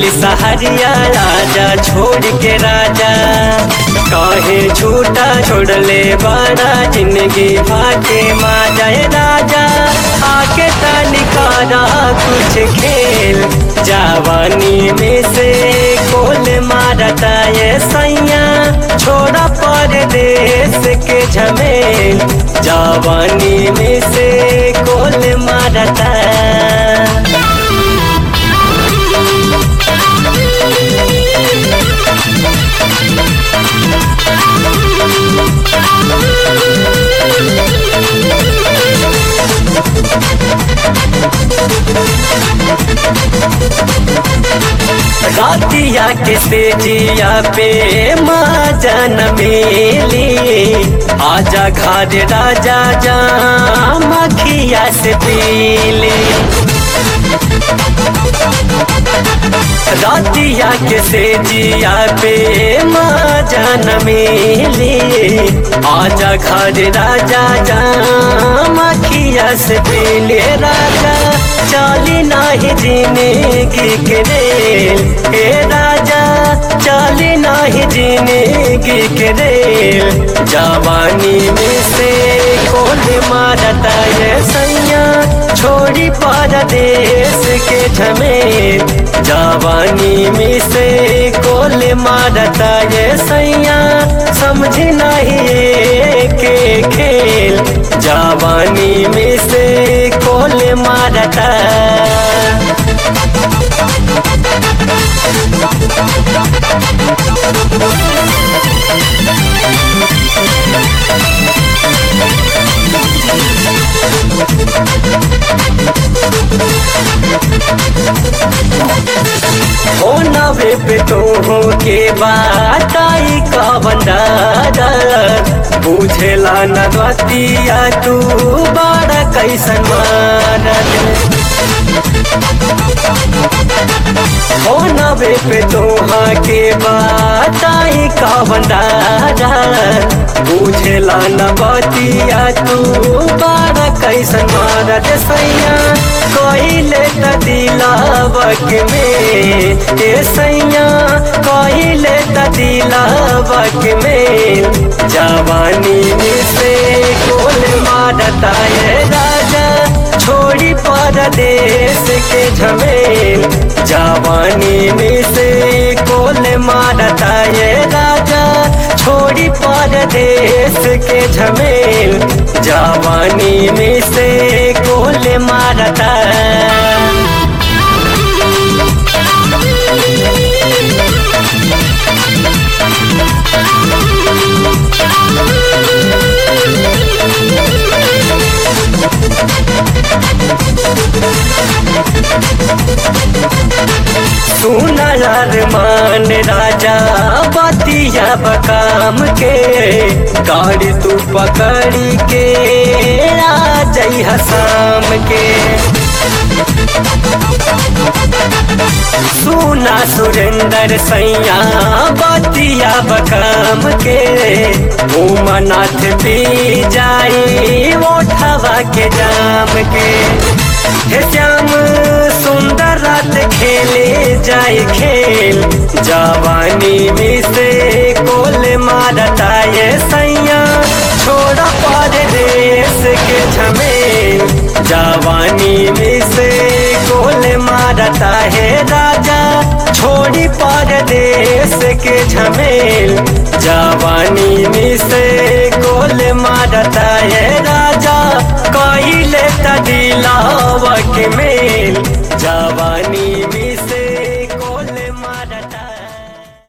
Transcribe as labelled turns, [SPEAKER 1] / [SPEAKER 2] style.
[SPEAKER 1] गइल सहरिया राजा छोड़ के राजा कहे झूठा छोड़ले बड़ा जिंदगी भागे माँ जय राजा आके तनिकारा कुछ खेल जवानी में से कोल मारता ये सैया छोड़ा परदेश के झमेल जवानी में से कोल मारता रातिया के तेजिया पे माँ जन मेली आजा घर राजा जा मखिया से पीली रातिया के सेजिया पे माँ जन मेली आजा घर राजा जा मखिया से पीले राजा चाली नाही जिंदगी के रेल हे राजा चाली नाही जिंदगी के रेल जवानी में से कोल मारता ये सैया छोड़ी परदेश के झमेल जवानी में से कोल मारता ये सैया समझ नहीं के खेल जवानी में से कोल मारता ओ नवे पे तो हो के बात आई का बंदारा बुझेला न रतिया तू बड़ा कैसन मारत ओ नवे पे तोहा के बात आई का बंदारा बुझेला न बतिया तू बड़ा कैसन मारत सैया कहिले त दिलावक में ए सैया कहिले त दिलावक में जवानी में से कोल मारता ये राजा छोड़ी परदेश के झमेल जवानी में से कोल मारता ये राजा छोड़ी परदेश के झमेल जवानी में से कोल मारता सुनर मान राजा बतिया बकाम के गाड़ी तू पकड़ी के राजई हसाम के सुना सुरेंद्र सैया बतिया बकाम के उमनाथ पी जाई ओठवा के जाम के हे श्याम सुंदर रात खेले जाए खेल जवानी में से कोल मारता ये सैया छोड़ा परदेश के झमेल जवानी में से कोल मारता है राजा छोड़ी परदेश के झमेल जवानी में से कोल मारता है राजा कइले त दिलावक मेल जवानी